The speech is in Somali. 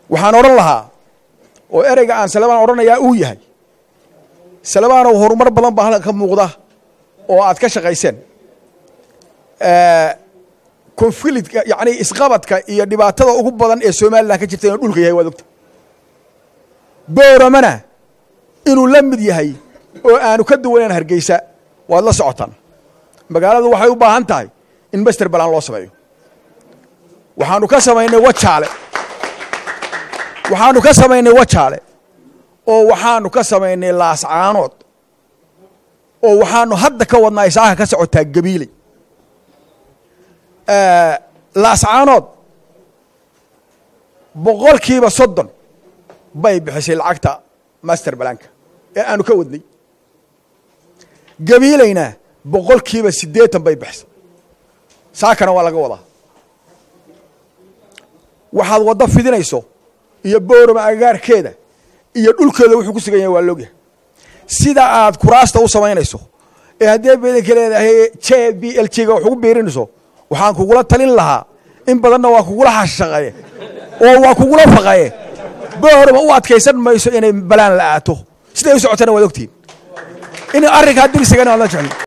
waxaan odhan lahaa oo ereyga aan salebaan odhanayaa uu yahay salebaanow horumar badan baa halkan ka muuqda oo aad ka shaqayseen konflitka yacni isqabadka iyo dhibaatada ugu badan ee somalilan ka jirta inuu dhulka yahay waad ogta booramana inuu la mid yahay oo aanu ka duwanayn hargeysa waad la socotaan magaaladu waxay u baahan tahay in master balan loo sameeyo waxaanu ka samaynay wajaale waxaanu ka samaynay wajaale oo waxaanu ka samaynay laascaanood oo waxaanu hadda ka wadnaa isaaha ka socotaa gabiiley laascaanood boqolkiiba soddon bay bixisay lacagta master balanka ee aanu ka wadnay gabiilayna boqolkiiba siddeetan bay bixisay saakana waa laga wadaa waxaad waddo fidinayso iyo boorama agaarkeeda iyo dhulkeeda wuxuu ku sugan yahay waa loogyahay sida aad kuraasta u samaynayso ee haddii badanka leedahay j b l g ga wax ugu biirinayso waxaan kugula talin lahaa in badanna waa kugula xashaqaye oo waa kugula faqaye boorama u adkaysan mayso inay balaan la aato siday u socotana waad ogtihin in arrinkaa dirsigana waad la jeclin